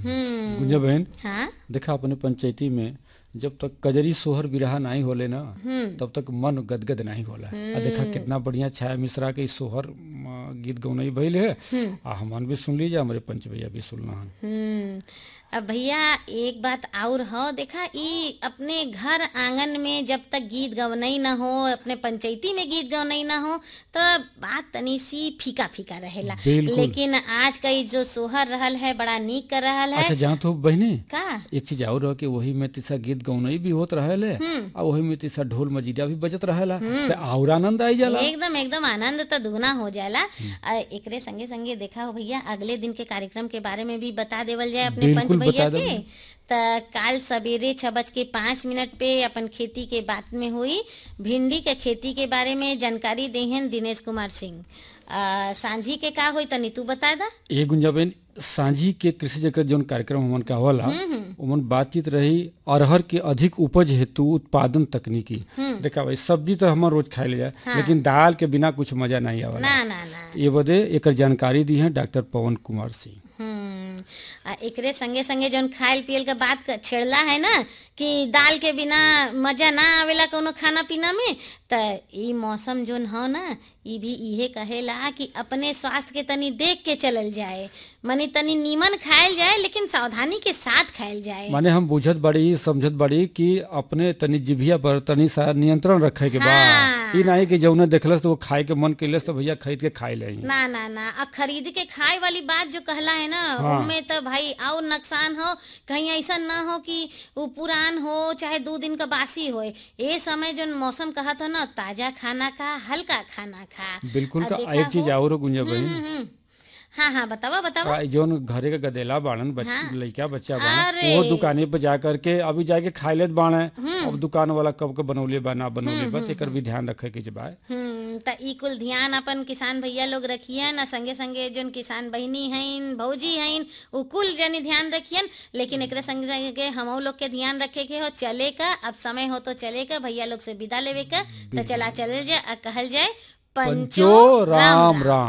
हम्म गुंजा बहन हाँ देखा अपने पंचायती में जब तक कजरी सोहर बिरहा नहीं होले ना तब तक मन गदगद नहीं होला आ देखा कितना बढ़िया छाया मिश्रा के इ सोहर म, गीत गौनई भइल है आ हमन भी सुन लीजिए हमारे पंच भैया भी सुनना हन हम्म अब भैया एक बात और हो देखा ई अपने घर आंगन में जब तक गीत गवनई न हो अपने पंचायती में गीत गवनई न हो तो बात तनी सी फीका फीका रहेला बिल्कुल। लेकिन आज का ई जो सोहर रहल है बड़ा नीक कर रहल है अच्छा जहाँ तो बहने का एक चीज और रह कि वही में तीसा गीत गौनई भी होत रहेले आ वही में तीसा ढोल मजीरा भी बजत रहेला तो और आनंद आई जाला एकदम एकदम आनंद तो दुगना हो जाला आ, एकरे संगे संगे देखा हो भैया अगले दिन के कार्यक्रम के बारे में भी बता देवल जाए अपने पंच बिल्कुल भैया बता के देवल। त काल सवेरे छह बज के पाँच मिनट पे अपन खेती के बात में हुई भिंडी के खेती के बारे में जानकारी देहन दिनेश कुमार सिंह आ, सांझी के का होई तनी तू बता दा ए गुंजाबेन सांझी के कृषि जगत जौन कार्यक्रम हमन का होला उमन बातचीत रही अरहर के अधिक उपज हेतु उत्पादन तकनीकी देखा भाई सब्जी तो हमन रोज खाए ले जाए लेकिन दाल के बिना कुछ मजा नहीं आवेला ना ना ना ये बदे एकर जानकारी दी है डॉक्टर पवन कुमार सिंह हम्म आ एकरे संगे संगे जौन खायल पियल के बात क- छेड़ला है ना कि दाल के बिना मजा ना आवेला कोनो खाना पीना में त ई मौसम जौन हो ना ई भी इहे कहेला कि अपने स्वास्थ्य के तनी देख के चलल जाए मनी तनी नीमन खायल जाए लेकिन सावधानी के साथ खायल जाए माने हम बुझत बड़ी समझत बड़ी कि अपने तनी जिभिया पर तनी सा नियंत्रण रखे के बा हाँ। ई नहीं कि जौने देखलस तो वो खाए के मन कैलस तो भैया खरीद के खाई ले ना ना ना आ खरीद के खाए वाली बात जो कहला है ना हाँ। उनमें तो भाई और नुकसान हो कहीं ऐसा ना हो कि वो पुरान हो चाहे दो दिन का बासी हो ये समय जो मौसम कहत हो ना ताजा खाना खा हल्का खाना खा बिल्कुल आ का देखा एक चीज हो- और गुंजा बहन हम्म, हम्म। हाँ हाँ बतावा बतावा आ, जौन घरे का गदेला बाड़न बच, हाँ। लइका बच्चा बाड़न अरे। वो दुकाने पे जा करके अभी जाके खाए लेत बाड़े अब दुकान वाला कब के बनौले बा ना बनौले बा एकर भी ध्यान रखे के बा हम्म त ई कुल ध्यान अपन किसान भैया लोग रखियन आ संगे संगे जोन किसान बहिनी हइन भौजी हइन उ कुल जनी ध्यान रखियन लेकिन एकरे संगे संगे हम लोग के ध्यान रखे के हो चले का अब समय हो तो चले का भैया लोग से विदा लेवे का तो चला चल जाए आ कहल जाए पंचो राम राम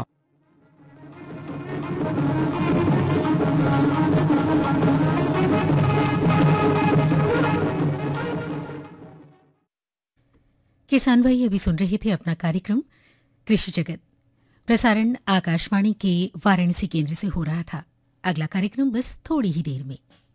किसान भाई अभी सुन रहे थे अपना कार्यक्रम कृषि जगत प्रसारण आकाशवाणी के वाराणसी केंद्र से हो रहा था अगला कार्यक्रम बस थोड़ी ही देर में